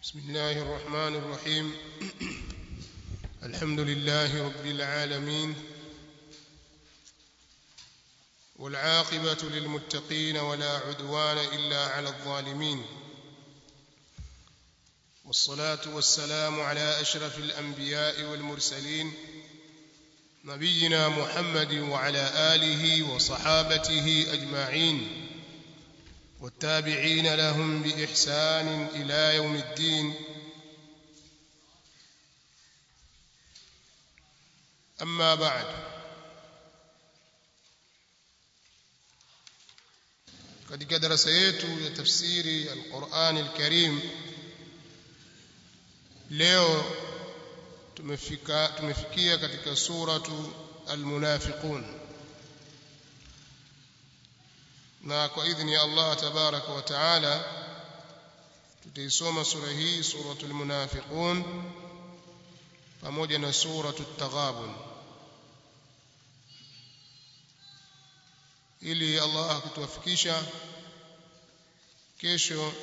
بسم الله الرحمن الرحيم الحمد لله رب العالمين والعاقبة للمتقين ولا عدوان إلا على الظالمين والصلاة والسلام على أشرف الأنبياء والمرسلين نبينا محمد وعلى آله وصحابته أجمعين والتابعين لهم بإحسان إلى يوم الدين أما بعد katika darasa yetu ya tafsiri al-Qur'an al-Karim leo tumefika tumefikia katika suratu al-Munafiqun na kwa idhini ya Allah tabaraka wa taala tutaisoma sura hii suratul munafiqun pamoja na suratul taghabun ili Allah akituwafikisha kesho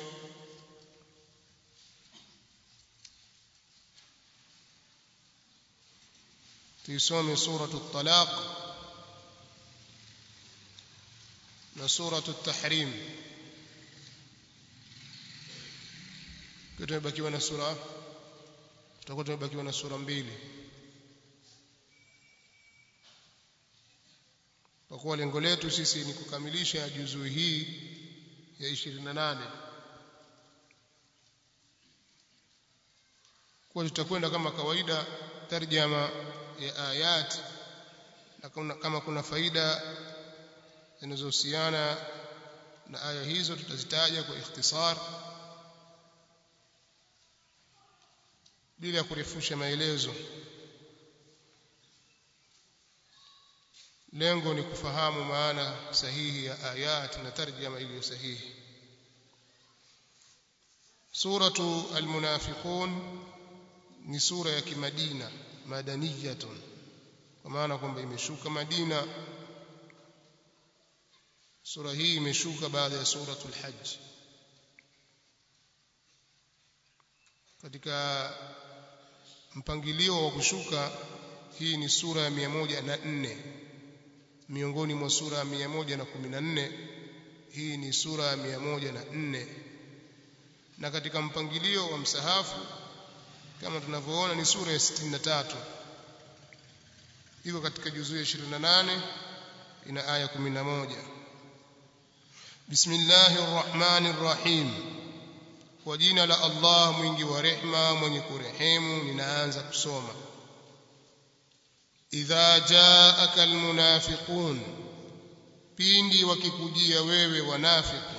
tuisome suratul talaq na suratu tahrim tumebakiwa na sura tutakuwa tumebakiwa na sura mbili kwa kuwa lengo letu sisi ni kukamilisha juzuu hii ya 28 kwa tutakwenda kama kawaida tarjama ya ayat na kama kuna faida zinazohusiana na aya hizo tutazitaja kwa ikhtisar bila ya kurefusha maelezo lengo ni kufahamu maana sahihi ya ayat na tarjama iliyo sahihi suratu almunafiqun ni sura ya kimadina madaniyatun kwa maana kwamba imeshuka Madina sura hii imeshuka baada ya suratul hajj katika mpangilio wa kushuka hii ni sura ya 104 miongoni mwa sura ya 114 hii ni sura ya 104 na katika mpangilio wa msahafu kama tunavyoona ni sura ya 63 iko katika juzuu ya 28 ina aya 11 بسم الله الرحمن الرحيم kwa jina la Allah mwingi wa rehma mwenye kurehemu ninaanza kusoma idha jaaka almunafiqun pindi wakikujia wewe wanafiki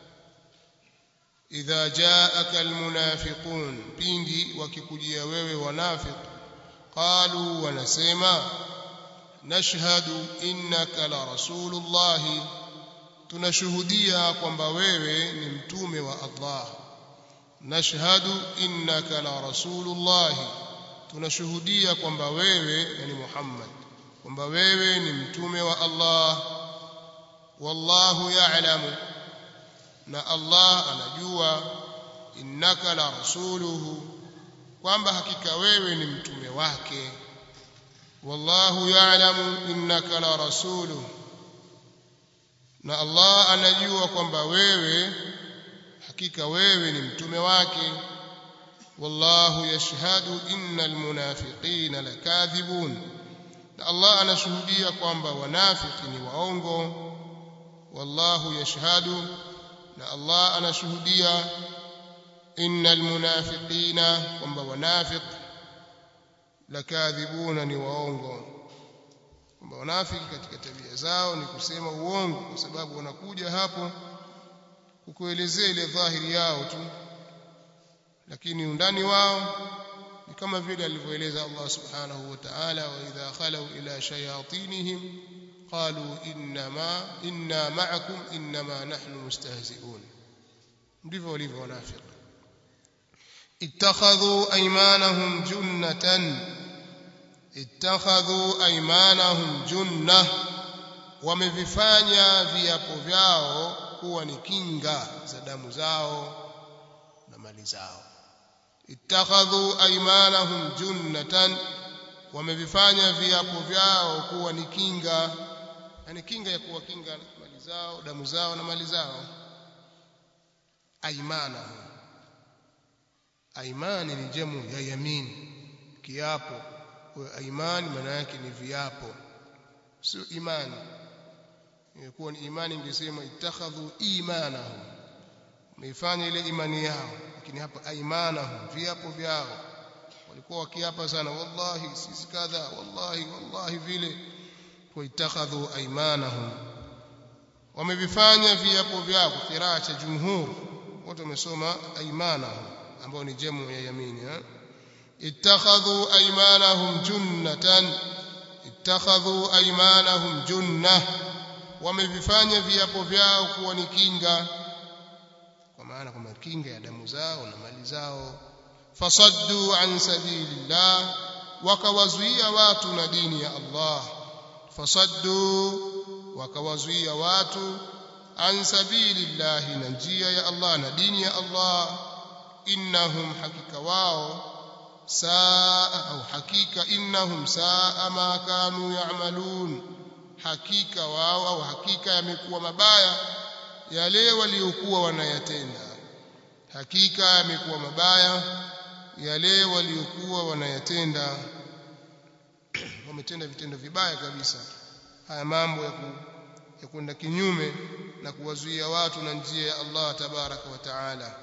idha jaaka almunafiqun pindi wakikujia wewe wanafiki qalu wanasema nashhadu innaka la rasulullahi tunashuhudia kwamba wewe ni mtume wa Allah nashhadu innaka la rasulullah tunashuhudia kwamba wewe yani Muhammad kwamba wewe ni mtume wa Allah wallahu ya'lamu na Allah anajua innaka la rasuluhu kwamba hakika wewe ni mtume wake wallahu ya'lamu innaka la rasuluhu na Allah anajua kwamba wewe hakika wewe ni mtume wake wallahu yashhadu innal munafiqina lakadhibun na Allah anashuhudia kwamba wanafiki ni waongo wallahu yashhadu na Allah anashuhudia innal munafiqina kwamba wanafiq lakadhibuna ni waongo kwamba wanafiki katika tabia zao ni kusema uongo kwa sababu wanakuja hapo kukuelezea ile dhahiri yao tu lakini undani wao ni kama vile alivyoeleza Allah subhanahu wa ta'ala wa idha khalu ila shayatinihim qalu inma inna ma'akum inma nahnu mustahzi'un ndivyo walivyo wanafiki ittakhadhu aymanahum junnatan ittakhadhu aymanahum junna wamevifanya viapo vyao kuwa ni kinga za damu zao na mali zao ittakhadhu aymanahum junnatan wamevifanya viapo vyao kuwa ni kinga yani kinga ya kuwakinga mali zao damu zao na mali zao aymanahum aimani ni jamu ya yamin kiapo kwa aimani maana yake ni viapo sio imani ingekuwa ni imani ingesema ittakhadhu imanahum wameifanya ile imani yao lakini hapa aimanahum viapo vyao walikuwa wakiapa sana wallahi sisi kadha wallahi wallahi vile kwa ittakhadhu aimanahum wamevifanya viapo vyao kiraa cha jumhur wote wamesoma aimanahum ambao ni jamu ya yamini eh ittakhadhu aymanahum junnatan ittakhadhu aymanahum junnah wamevifanya viapo vyao kuwa ni kinga kwa maana kwamba kinga ya damu zao na mali zao fasaddu an sabilillah wakawazuia watu na dini ya Allah fasaddu wakawazuia watu an sabilillah na njia ya Allah na dini ya Allah innahum hakika wao saa au hakika innahum saa ma kanu ya'malun hakika wao au hakika yamekuwa mabaya yale waliokuwa wanayatenda hakika yamekuwa mabaya yale waliokuwa wanayatenda wametenda vitendo vibaya kabisa haya mambo ya ku, ya kwenda kinyume na kuwazuia watu na njia ya Allah tabaraka wa taala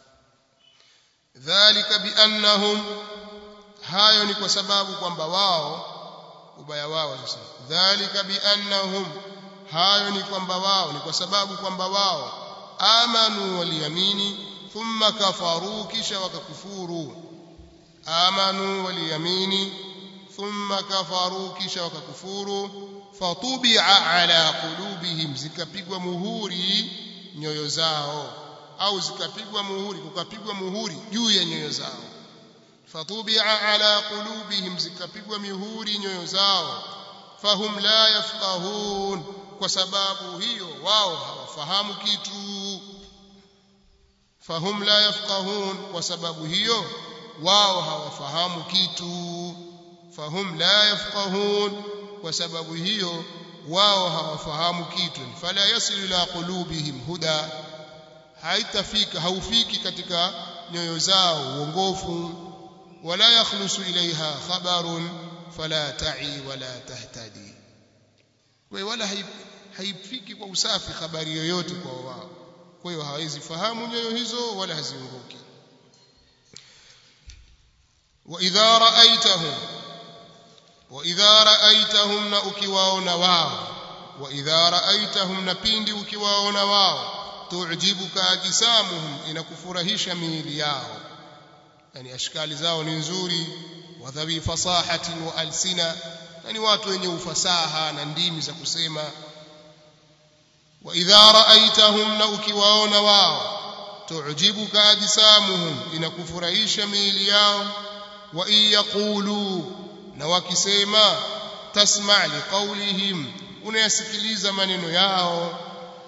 dhalika biannahum hayo ni kwa sababu kwamba wao ubaya wao sasa dhalika biannahum hayo ni kwamba wao ni kwa sababu kwamba wao amanu waliamini thumma kafaru kisha wakakufuru amanu waliamini thumma kafaru kisha wakakufuru fatubia ala qulubihim zikapigwa muhuri nyoyo zao au zikapigwa muhuri kukapigwa muhuri juu ya nyoyo zao fatubia ala qulubihim zikapigwa mihuri nyoyo zao fahum la yafqahun kwa sababu hiyo wao hawafahamu kitu fahum la yafqahun kwa sababu hiyo wao hawafahamu kitu fahum la yafqahun kwa sababu hiyo wao hawafahamu kitu fala yasilu ila qulubihim huda haitafika haufiki katika nyoyo zao uongofu wala yakhlusu ilaiha khabarun fala ta'i wala tahtadi kwa wala haifiki kwa usafi habari yoyote kwa wao kwa hiyo hawezi fahamu nyoyo hizo wala haziongoki wa idha ra'aitahum wa idha ra'aitahum na ukiwaona wao wa idha ra'aitahum na pindi ukiwaona wao tu'jibuka ajisamuhum inakufurahisha miili yao yani ashkali zao ni nzuri wa dhawi fasahatin wa alsina yani watu wenye ufasaha na ndimi za kusema wa idha ra'aitahum na ukiwaona wao tu'jibuka ajisamuhum inakufurahisha miili yao wa in yaqulu na wakisema tasma' liqawlihim unayasikiliza maneno yao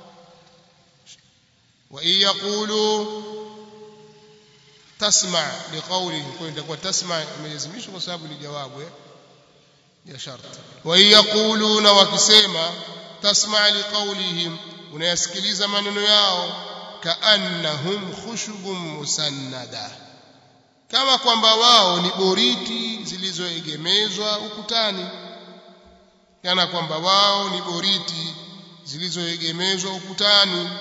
wa in yaqulu tasma' liqawlihim kwa itakuwa tasma' imelazimishwa kwa sababu ni jawabu ya sharti wa in yaquluna wakisema tasma' liqawlihim unayasikiliza maneno yao kaannahum khushubun musannada kama kwamba wao ni boriti zilizoegemezwa ukutani kana kwamba wao ni boriti zilizoegemezwa ukutani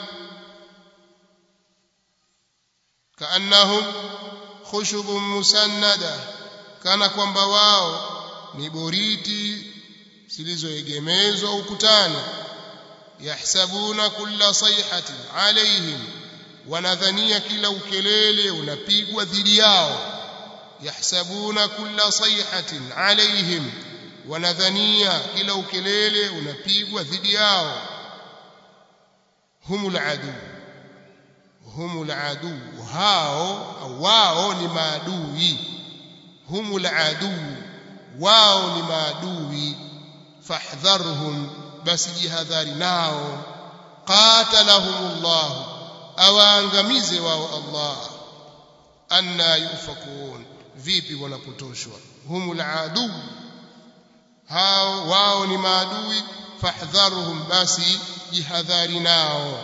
kaannahum khushubun musannada kana kwamba wao ni boriti zilizoegemezwa ukutani yahsabuna kulla sayhatin alaihim wanadhania kila ukelele unapigwa dhidi yao yahsabuna kulla sayhatin alaihim wanadhania kila ukelele unapigwa dhidi yao humul adu humul adu hao wao ni maadui humul adu wao ni maadui fahdharhum basi jihadhari nao qatalahumullah awaangamize wao Allah anna yufakun vipi wanapotoshwa humul adu hao wao ni maadui fahdharuhum basi jihadhari nao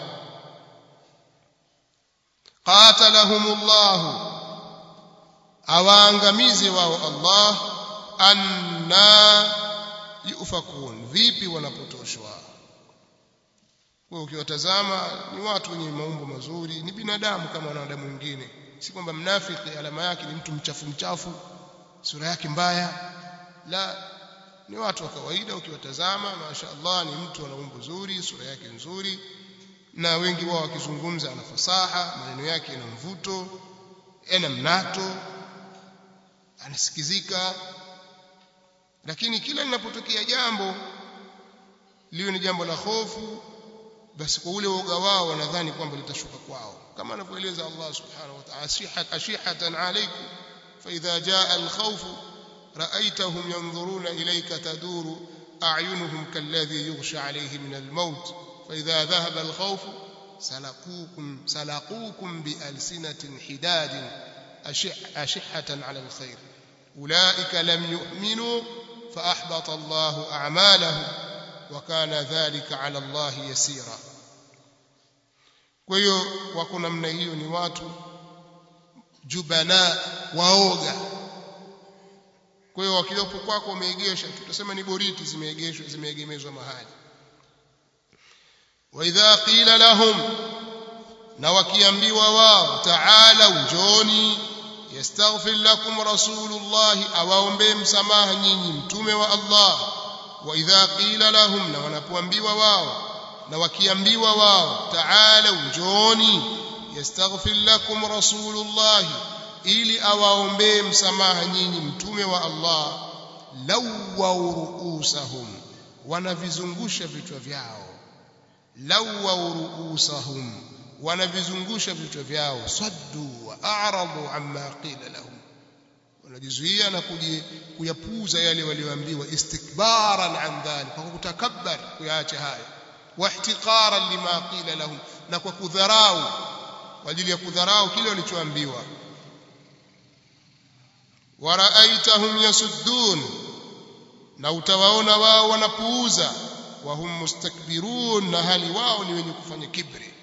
qatalahumullah awaangamize wao Allah anna yufakun vipi wanapotoshwa kwa ukiwatazama ni watu wenye maumbo mazuri ni binadamu kama wanadamu wengine si kwamba mnafiki alama yake ni mtu mchafu mchafu sura yake mbaya la ni watu wa kawaida ukiwatazama masha Allah ni mtu ana umbo zuri sura yake nzuri na wengi wao wakizungumza ana fasaha maneno yake yana mvuto yana mnato anasikizika lakini kila linapotokea jambo liwe ni jambo la hofu basi kwa ule uoga wao wanadhani kwamba litashuka kwao kama anavyoeleza Allah subhanahu wa ta'ala ashihatan alaykum fa idha jaa al-khawf ra'aytahum yanzuruna ilayka taduru a'yunuhum kalladhi yughsha alayhi min al-maut fa idha dhahaba al-khawf salaqukum salaqukum bi alsinatin hidadin ashihatan 'ala al-khayr ulaika lam yu'minu fa ahbata Allahu a'malahum وكان ذلك على الله يسيرا kwa hiyo wako namna hiyo ni watu jubana waoga kwa hiyo wakiwepo kwako wameegesha tutasema ni boriti zimeegeshwa zimeegemezwa mahali wa idha qila lahum na wakiambiwa wao taala njoni yastaghfir lakum rasulullah awaombe msamaha nyinyi mtume wa Allah wa idha qila lahum na wanapoambiwa wao na wakiambiwa wao taala njoni yastaghfir lakum rasulullah ili awaombee msamaha nyinyi mtume wa Allah lawwa ruusahum wanavizungusha vichwa vyao lawwa ruusahum wanavizungusha vichwa vyao saddu wa a'radu amma qila lahum wanajizuia na kuyapuuza yale walioambiwa istikbaran an dhalik kwa kutakabbar kuyaacha haya wahtiqaran lima qila lahum na kwa kudharau kwa ajili ya kudharau kile walichoambiwa waraaitahum yasuddun na utawaona wao wanapuuza wahum mustakbirun na hali wao ni wenye kufanya kibri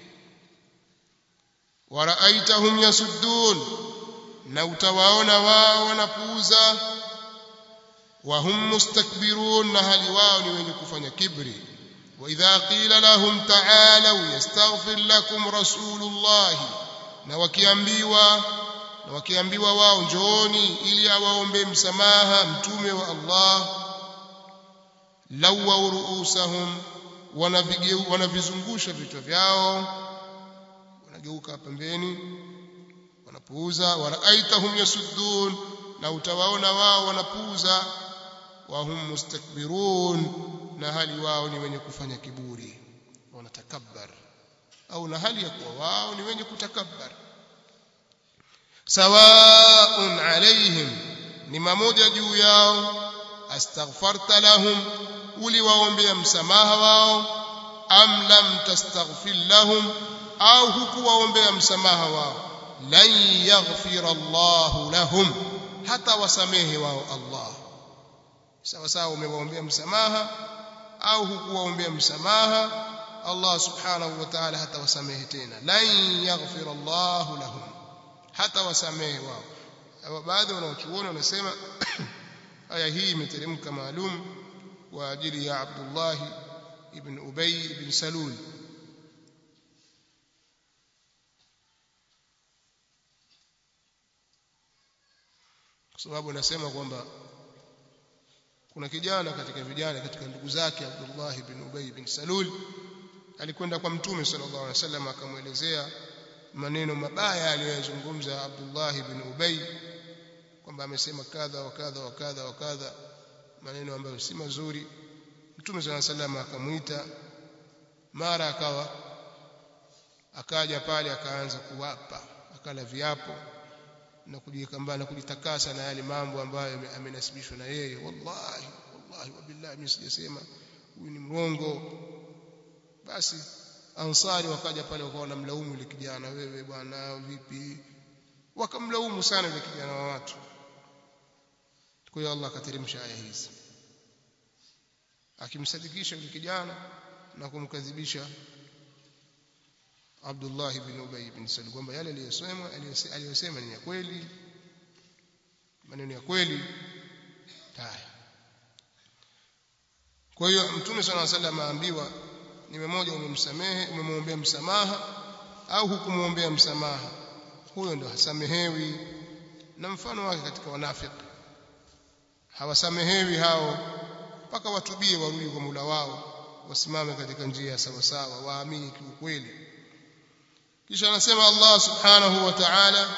waraaitahum yasuddun na utawaona wao wanapuuza wahum mustakbirun na hali wao ni wenye kufanya kibri واذا قيل لهم تعالوا يستغفر لكم رسول الله na wakiambiwa na wakiambiwa wao njooni ili awaombe msamaha mtume wa Allah lawa ruusahum wanavizungusha vichwa vyao wanageuka pembeni wanapuuza waraaitahum yasuddun na utawaona wao wanapuuza wahum mustakbirun na hali wao ni wenye kufanya kiburi wanatakabbar au na hali ya kuwa wao ni wenye kutakabbar sawaun alaihim ni mamoja juu yao astaghfarta lahum uliwaombea msamaha wao am lam tastaghfir lahum au hukuwaombea msamaha wao lan yaghfira Allahu lahum hata wasamehe wao Allah sawa sawa umewaombea msamaha au hukuwaombea msamaha Allah subhanahu wa ta'ala hata wasamehe tena lan yaghfir Allah lahum hata wasamehe wao baadhi wanaochuoni wanasema aya hii imeteremka maalum kwa ajili ya Abdullah ibn Ubay ibn Salul kwa sababu anasema kwamba kuna kijana katika vijana katika ndugu zake Abdullah ibn Ubay ibn Salul alikwenda kwa mtume sallallahu alaihi wasallam akamwelezea maneno mabaya aliyozungumza Abdullah ibn Ubay kwamba amesema kadha wa kadha wa kadha wa kadha maneno ambayo si mazuri mtume sallallahu alaihi wasallam akamuita mara akawa akaja pale akaanza kuwapa akala viapo na kujiweka mbali na kujitakasa na yale mambo ambayo amenasibishwa na yeye wallahi wallahi wabillahi mimi sijasema huyu ni mrongo basi ansari wakaja pale wakawa wanamlaumu yule kijana wewe bwana vipi wakamlaumu sana yule kijana wa watu kwa hiyo Allah akateremsha aya hizi akimsadikisha yule kijana na kumkadhibisha Abdullah ibn Ubay ibn Salul kwamba yale aliyosema aliyosema ni ya kweli maneno ya kweli haya kwa hiyo mtume swalla sallam aambiwa ni mmoja umemsamehe umemwombea msamaha au hukumwombea msamaha huyo ndo hasamehewi na mfano wake katika wanafiki hawasamehewi hao mpaka watubie warudi kwa Mola wao wasimame katika njia sawa sawa waamini kiukweli kisha anasema Allah subhanahu wa ta'ala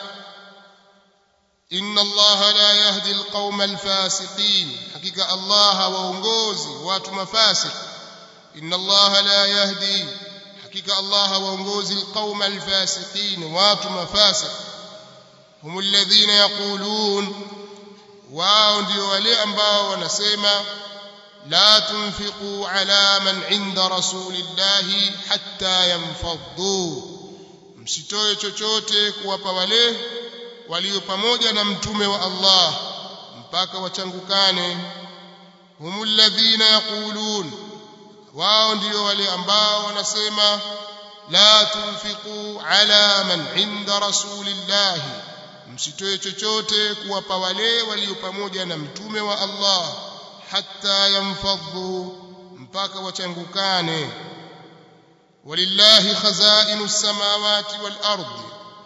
inna Allah la yahdi alqauma alfasiqin hakika Allah hawaongozi watu mafasik inna Allah la yahdi hakika Allah hawaongozi alqauma alfasiqin watu mafasik hum alladhina yaqulun wao ndio wale ambao wanasema la tunfiqu ala man inda rasulillahi hatta yanfaddu msitoe chochote kuwapa wale walio pamoja na mtume wa Allah mpaka wachangukane humul ladhina yaqulun wao ndio wale ambao wanasema la tunfiqu ala man inda rasulillahi msitoe chochote kuwapa wale walio pamoja na mtume wa Allah hatta yanfadhu mpaka wachangukane walillahi khazainu samawati wal ardi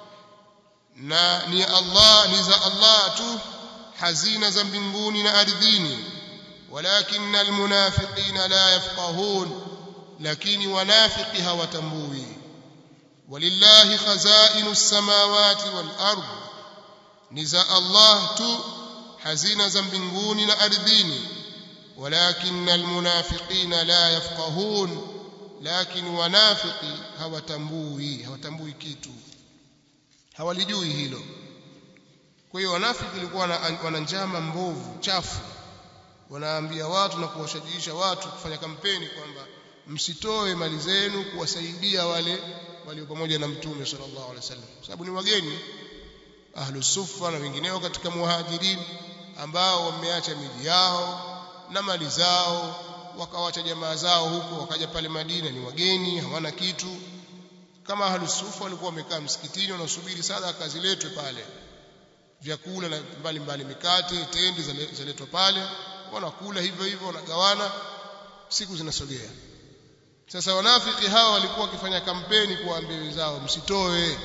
na ni Allah ni za Allah tu hazina za mbinguni na ardhini walakin almunafiqina la yafqahun lakini wanafiki hawatambui walillahi khazainu samawati wal ardi ni za Allah tu hazina za mbinguni na ardhini walakin almunafiqina la yafqahun lakini wanafiki hawatambui hawatambui kitu hawalijui hilo kwa hiyo wanafiki walikuwa wana njama mbovu chafu wanaambia watu na kuwashajiisha watu kufanya kampeni kwamba msitoe mali zenu kuwasaidia wale walio pamoja na mtume sallallahu alaihi wasallam sababu ni wageni ahlu sufa na wengineo katika muhajirin ambao wameacha miji yao na mali zao wakawacha jamaa zao huko wakaja pale Madina ni wageni hawana kitu kama ahlu sufa walikuwa wamekaa msikitini wanasubiri sadaka ziletwe pale vyakula na mbalimbali mikate tende zaletwa pale wanakula hivyo hivyo wanagawana siku zinasogea sasa wanafiki hawa walikuwa wakifanya kampeni kuwaambia wenzao msitoe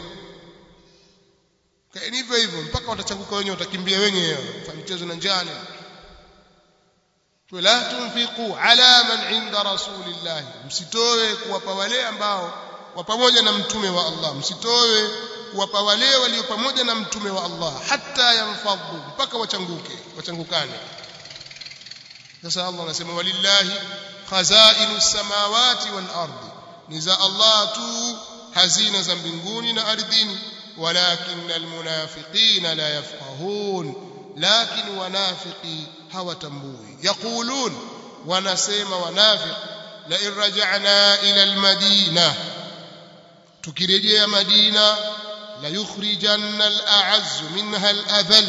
kaeni hivyo hivyo mpaka watachanguka wenyewe watakimbia wenyewe fa michezo na njani la tunfiqu ala man inda rasulillah msitoe kuwapa wale ambao wa pamoja na mtume wa Allah msitoe kuwapa wale walio pamoja na mtume wa Allah hata yanfadhu mpaka wachanguke wachangukane sasa Allah anasema walillahi khazainu samawati wal ardi ni za Allah tu hazina za mbinguni na ardhini walakin almunafiqina la yafqahun lakin wanafiqi hawatambui yaqulun wanasema wanafiq la in raja'na ila almadina tukirejea madina la yukhrijanna al'azz minha al'adhall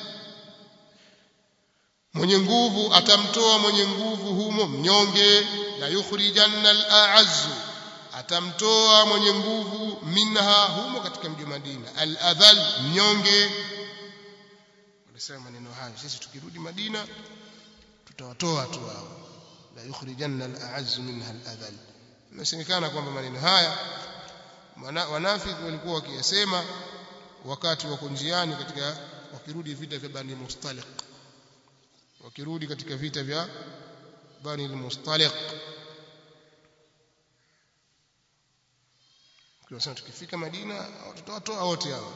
mwenye nguvu atamtoa mwenye nguvu humo mnyonge la yukhrijanna al'azz atamtoa mwenye nguvu minha humo katika mji wa Madina al-adhal mnyonge wanasema maneno hayo sisi tukirudi Madina tutawatoa tu hao la yukhrijanna al-a'azz minha al-adhal inasemekana kwamba maneno haya wanafiki walikuwa wakiyasema wakati wako njiani katika wakirudi vita vya Bani Mustaliq wakirudi katika vita vya Bani Mustaliq tunasema tukifika Madina tutawatoa wote hao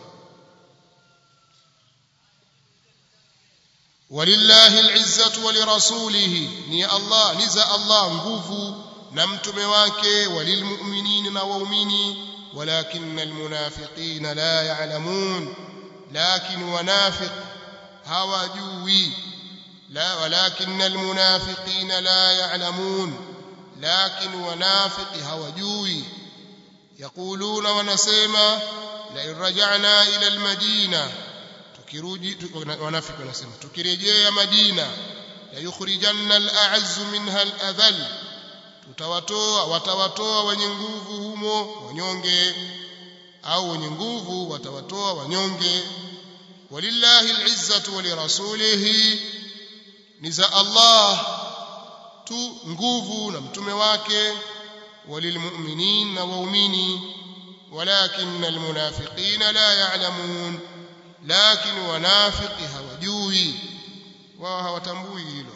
walillahi alizzatu walirasulihi ni Allah ni za Allah nguvu na mtume wake walilmu'minina na waumini walakinna almunafiqina la ya'lamun lakin wanafiq hawajui la walakinna almunafiqina la ya'lamun lakin wanafiq hawajui يقولون ونسيما la irja'na ila almadina tukirudi wanafiki wanasema tukirejea madina la yukhrijanna al'azzu minha al'adhall tutawatoa watawatoa wenye nguvu humo wanyonge au wenye nguvu watawatoa wanyonge walillahi al'izzatu wa lirasulihi ni za Allah tu nguvu na mtume wake walilmu'minin na waumini ولكن المنافقين لا يعلمون لكن wanafiki hawajui wao hawatambui hilo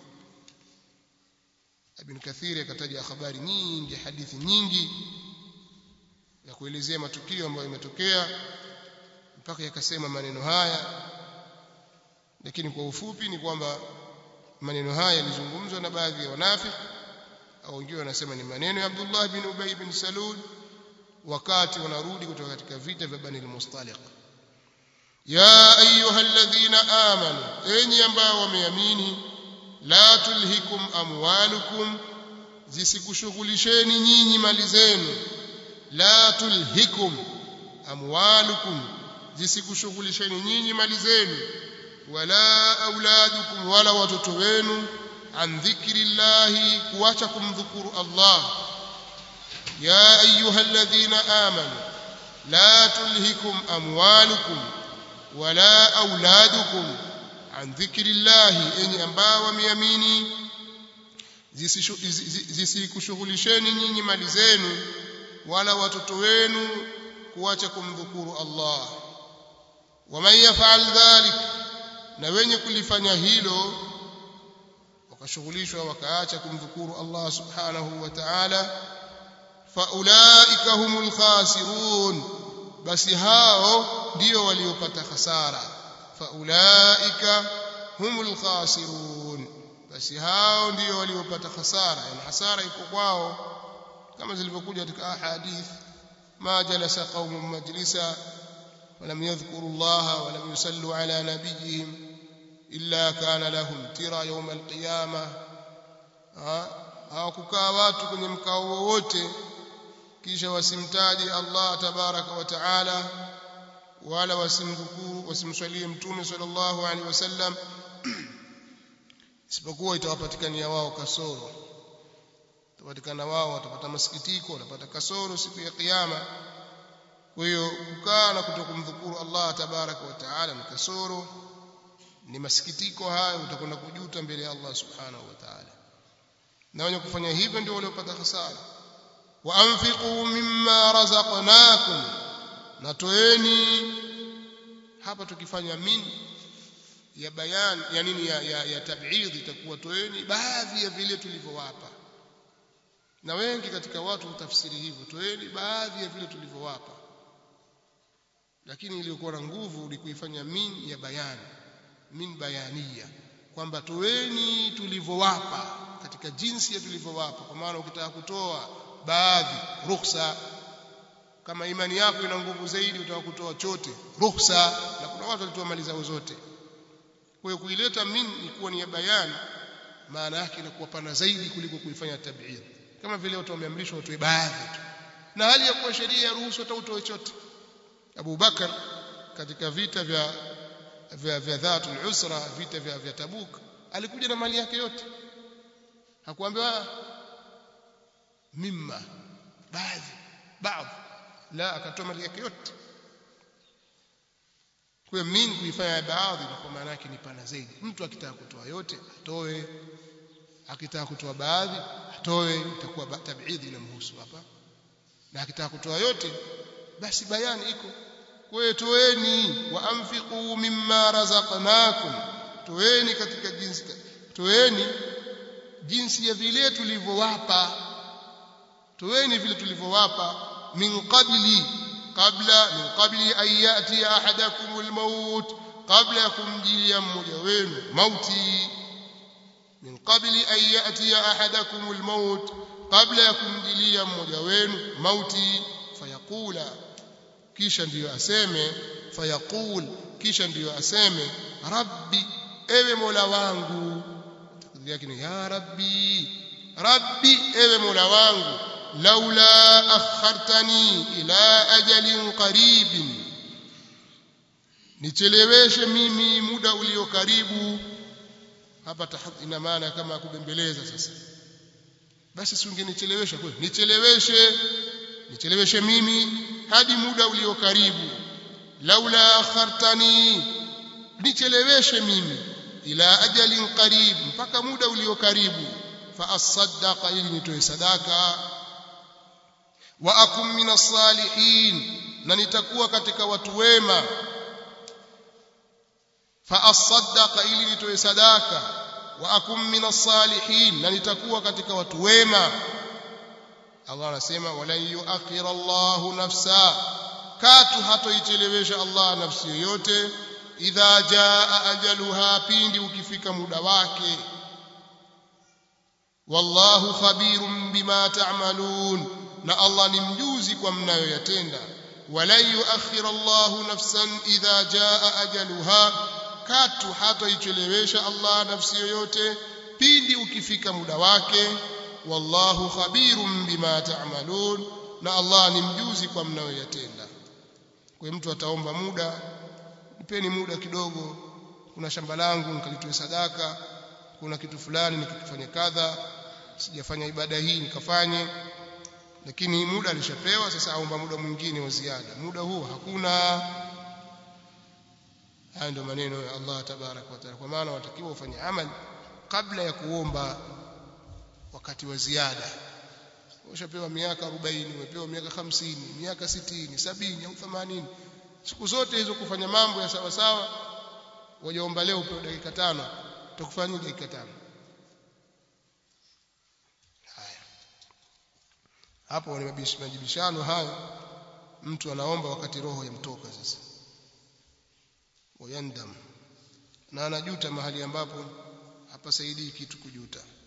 Ibn Kathir akataja habari nyingi hadithi nyingi ya kuelezea matukio ambayo yametokea mpaka yakasema maneno haya lakini kwa ufupi ni kwamba maneno haya yalizungumzwa na baadhi ya wanafiki au wengine wanasema ni maneno ya Abdullah bin Ubay bin Salul wakati wanarudi kutoka katika vita vya Bani al-Mustaliq ya ayuha alladhina amanu enyi ambao wameamini la tulhikum amwalukum zisikushughulisheni nyinyi mali zenu la tulhikum amwalukum zisikushughulisheni nyinyi mali zenu wala auladukum wala watoto wenu an dhikrillahi kuacha kumdhukuru Allah ya ayuha alladhina amanu la tulhikum amwalukum wala auladukum an dhikrillahi enyi ambao wameamini zisikushughulisheni nyinyi mali zenu wala watoto wenu kuacha kumdhukuru Allah waman yaf'al dhalik na wenye kulifanya hilo wakashughulishwa wakaacha kumdhukuru Allah subhanahu wa ta'ala faulaika humul khasirun basi hao ndio waliopata hasara faulaika humul khasirun basi hao ndio waliopata hasara yani hasara iko kwao kama zilivyokuja katika ahadith ma jalasa qaumun majlisa ولم يذكروا الله ولم يصلوا على نبيهم إلا كان لهم ترى يوم القيامة hawakukaa watu kwenye mkao wowote kisha wasimtaji Allah tabaraka wa taala wala wasimdhukuru wasimswalie mtume sallallahu alaihi wasallam isipokuwa itawapatikania wao kasoro itapatikana wao watapata masikitiko watapata kasoro siku ya kiyama kwa hiyo kukaa na kutokumdhukuru Allah tabaraka wa taala ni kasoro ni masikitiko hayo utakwenda kujuta mbele ya Allah subhanahu wa taala na wenye kufanya hivyo ndio waliopata hasara wa anfiqu mimma razaqnakum na toeni hapa tukifanya min ya bayan ya nini ya, ya, ya tab'id itakuwa toeni baadhi ya vile tulivyowapa na wengi katika watu hutafsiri hivyo toeni baadhi ya vile tulivyowapa lakini iliyokuwa na nguvu ni kuifanya min ya bayan min bayaniya kwamba toeni tulivyowapa katika jinsi ya tulivyowapa kwa maana ukitaka kutoa baadhi ruhusa kama imani yako ina nguvu zaidi utaka kutoa chote ruhusa na kuna watu walitoa mali zao zote kwa hiyo kuileta min ikuwa ni ya bayani maana yake inakuwa pana zaidi kuliko kuifanya tab'id kama vile watu wameamrishwa watoe baadhi tu na hali ya kuwa sheria ya ruhusa hata utoe chote Abu Bakar katika vita vya vya vya dhatul usra vita vya vya Tabuk alikuja na mali yake yote hakuambiwa mimma baadhi baadhi la akatoa mali yake yote kwa min kuifanya baadhi kwa maana yake ni pana zaidi mtu akitaka kutoa yote atoe akitaka kutoa baadhi atoe itakuwa tabidhi inamhusu hapa na akitaka kutoa yote basi bayani iko kwa hiyo toeni wa anfiqu mimma razaqnakum toeni katika jinsi toeni jinsi ya vile tulivyowapa toeni vile tulivyowapa min qabli qabla min qabli an yati ahadakum almaut qabla ya kumjilia mmoja wenu mauti min qabli an yati ahadakum almaut qabla ya kumjilia mmoja wenu mauti fayaqula kisha ndiyo aseme fayaqul kisha ndiyo aseme rabbi ewe mola wangu takdiri yake ni ya rabbi rabbi ewe mola wangu laula akhartani ila ajalin qaribin nicheleweshe mimi muda ulio karibu hapa ina maana kama kubembeleza sasa basi si ungenichelewesha kweli nicheleweshe nicheleweshe mimi hadi muda ulio karibu laula akhartani nicheleweshe mimi ila ajalin qarib mpaka muda ulio karibu fa asaddaqa ili nitoe sadaka wa akum minas salihin na nitakuwa katika watu wema fa asaddaqa ili nitoe sadaka wa akum minas salihin na nitakuwa katika watu wema Allah anasema walan yuakhira Allahu nafsa katu hatoichelewesha Allah nafsi yoyote idha jaa ajaluha pindi ukifika muda wake wallahu khabirun bima ta'malun na Allah ni mjuzi kwa mnayoyatenda walan yuakhira Allahu nafsan idha jaa ajaluha katu hatoichelewesha Allah nafsi yoyote pindi ukifika muda wake wallahu khabirun bima ta'malun na Allah ni mjuzi kwa mnayoyatenda kwa mtu ataomba muda nipeni muda kidogo kuna shamba langu nikalitoe sadaka kuna kitu fulani nikifanya kadha sijafanya ibada hii nikafanye lakini muda alishapewa sasa aomba muda mwingine wa ziada muda huo hakuna haya ndio maneno ya Allah tabarak wa taala kwa maana watakiwa ufanye amali kabla ya kuomba wakati wa ziada ushapewa miaka 40 umepewa miaka 50 miaka 60 70 au 80 siku zote hizo kufanya mambo ya sawa sawa wajaomba leo upewe dakika tano utakufanya dakika tano haya hapo ni majibishano hayo mtu anaomba wakati roho yamtoka sasa wayandam na anajuta mahali ambapo hapasaidii kitu kujuta